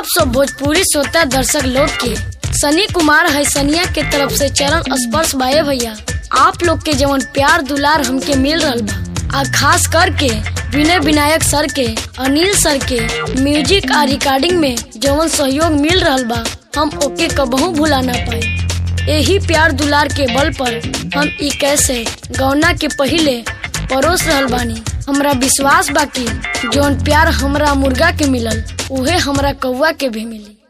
आप सब भोजपुरी श्रोता दर्शक लोग के सनी कुमार है सनिया के तरफ से चरण स्पर्श बाए भैया आप लोग के जवन प्यार दुलार हमके मिल रहल बा आ खास करके विनय विनायक सर के अनिल सर के म्यूजिक आ रिकॉर्डिंग में जवन सहयोग मिल रहल बा हम ओके कबहू भुला ना पाए यही प्यार दुलार के बल पर हम ई कैसे गौना के पहिले परोस रहल बानी हमरा विश्वास बाकी जौन प्यार हमरा मुर्गा के मिलल उहे हमरा कौआ के भी मिली